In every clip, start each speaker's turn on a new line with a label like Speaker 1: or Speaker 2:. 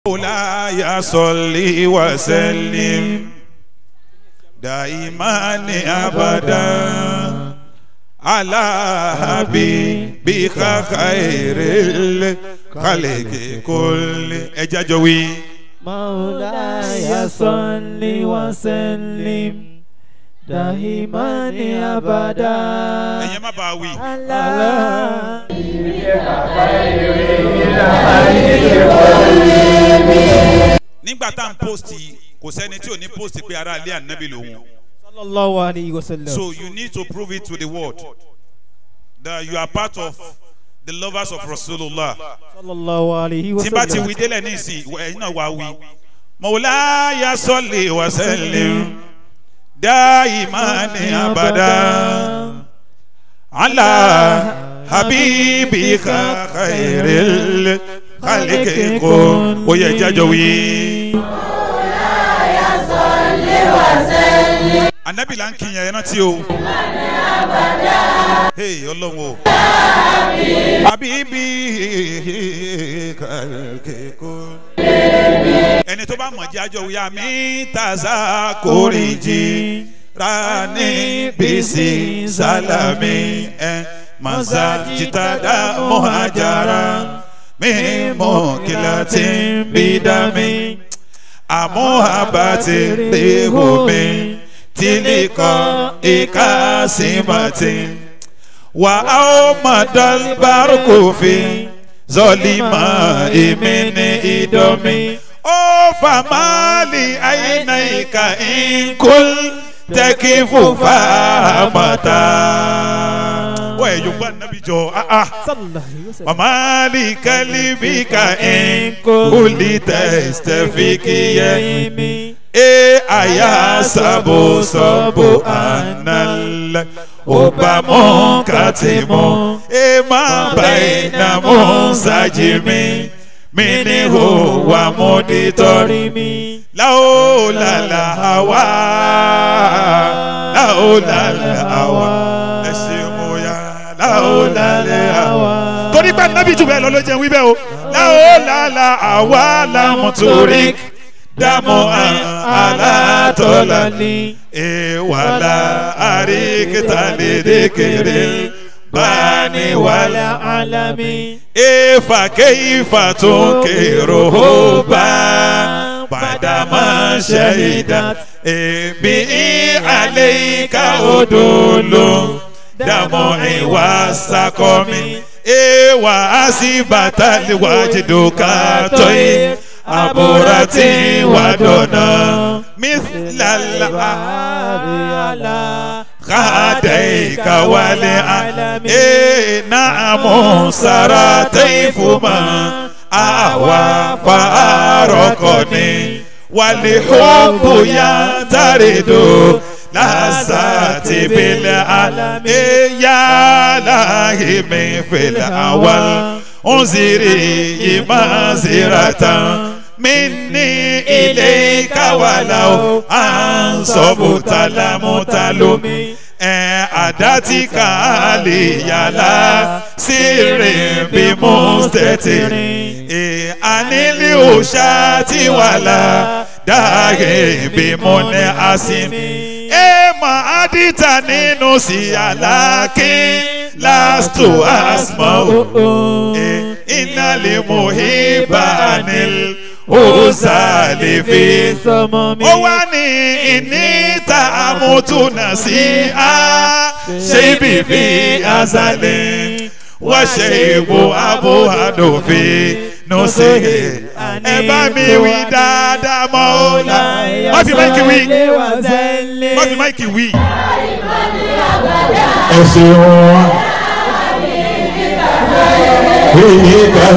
Speaker 1: مولاي صل وسلم دائما ابدا على حبيبك خير الخلق كل اجاجوي
Speaker 2: مولاي صل وسلم دائما ابدا
Speaker 1: ẹ̀yẹ́ má bàa wí.
Speaker 2: على
Speaker 1: nígbà tá à ń post kò sẹ́ni tí ò ní post pé ara ilé ànábì lòun.
Speaker 2: صلى الله عليه وسلم
Speaker 1: So you need to prove it to the world that you are part of the lovers of Rasulullah.
Speaker 2: صلى الله عليه
Speaker 1: tí bá ti
Speaker 2: وسلم
Speaker 1: wí délẹ̀ ní ìsìn ẹ̀yin náà wá wí. Mawlaya salli wa sallim daimani abada ala habibika khairil khalqi kun. Ó yẹ jájọ wí. Anabi la ń kí yẹn rántí o. Hey ọlọ́run o. Habibi khalqi kun ẹni tó bá mọ̀ jẹ́ àjọ wuya mi tàzá kórìjì rani bisi salami ẹ masa jitada muhajara mi mọ kilati bidami amuhabati rehumi tilikọ ikasimati wa aw madal barukofi zọlima emene idomi ó famali ainaika inkul tẹkifu famata. wọ́n ẹ̀ yorùbá nàbí jọ ah ah.
Speaker 2: صلى الله عليه وسلم
Speaker 1: Mamali kalibika inkuli testefikiye.
Speaker 2: يمي
Speaker 1: E aya sabo sabo anal Obamo katimo E ma baina musajimi Mini ho wa monitori mi Lao la la hawa Lao la la hawa Ẹ̀sìn ya Lao la la hawa torí pé nábì jù bẹ́ẹ̀ lọ ló jẹun wíbẹ̀ o. láwo làlà àwa làmú torí dàmú alátọ́lá ní. ìwàlà àríkìtà lédè kéré báni wàlà.
Speaker 2: العالمين
Speaker 1: ìfà kéyìfà tó kérò ó bá padà máa ṣe ìdá. èmi àlẹ́ ìka odò ló dàmú ìwà sákọ́ mi. ewa asibata wajiduka toi aburati wadona mithlal
Speaker 2: على
Speaker 1: khadaika wale e naamu saratayfuma awa farokoni walihubu yantaridu lasati bil alami ya lahi min fil awal unziri imaziratan minni ilayka walau ansobu talamutalumi ẹ àdátì kàálì yàrá sírè bí mùsítẹ́tìrì ẹ ànílì òòṣà tí wàlà dáhè bí mo ní àsìmí ẹ máa dìtà nínú sí àlàkí last asmọ́ ẹ iná lè mú ibà nílò òsàlè fi
Speaker 2: صممي
Speaker 1: ó wá ní ìníta àmútúnà sí a ṣe bìbí azalẹ̀ wá ṣe ìbò abo àdòfin nùsẹ̀ ẹ bá mi wí dáadáa mọ́ ó la má fi máìkì wí má fi máìkì wí. ẹ ṣeun èyí kan.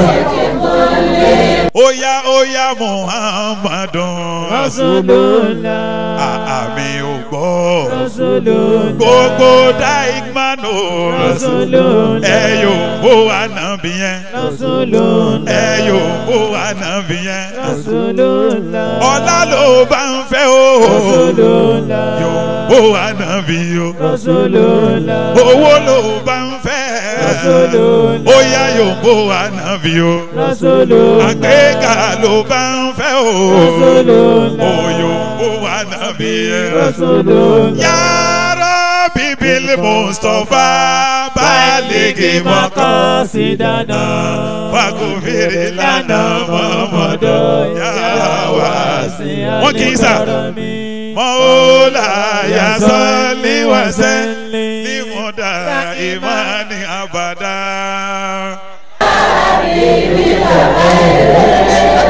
Speaker 1: Oya oya Muhammadun
Speaker 2: Rasulullah
Speaker 1: àmì ò gbọ́
Speaker 2: Rasulullah
Speaker 1: gbogbo daigmano
Speaker 2: Rasulullah
Speaker 1: ẹ yóò bó ànábì yẹn
Speaker 2: Rasulullah
Speaker 1: ẹ yóò bó ànábì yẹn
Speaker 2: Rasulullah
Speaker 1: ọlá ló bá ń fẹ́ o
Speaker 2: Rasulullah
Speaker 1: yóò bó ànábì o
Speaker 2: Rasulullah
Speaker 1: owó ló bá ń fẹ́
Speaker 2: Rasulullah.
Speaker 1: ó yá yòǹbó ànábì o
Speaker 2: Rasulullah.
Speaker 1: àgbéga ló bá ń fẹ́ o
Speaker 2: Rasulullah.
Speaker 1: ó yòǹbó ànábì yẹn.
Speaker 2: Rasulullah.
Speaker 1: yàrá bíbélì mustapha balẹ̀gì mọ́kàn
Speaker 2: Maqasidana.
Speaker 1: fagofèrè lánà mọ́mọ́dọ̀ yàrá wá sí. wọ́n kì í sà mọ́ọ́lá yasọ́lí wàsẹ́ límúdà ìmánì àbàdà.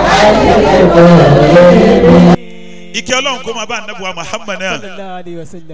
Speaker 1: ìkẹ́ ọlọ́run kó máa bá ànábùwà muhammad náà.
Speaker 2: Sallallahu alaihi wasallam.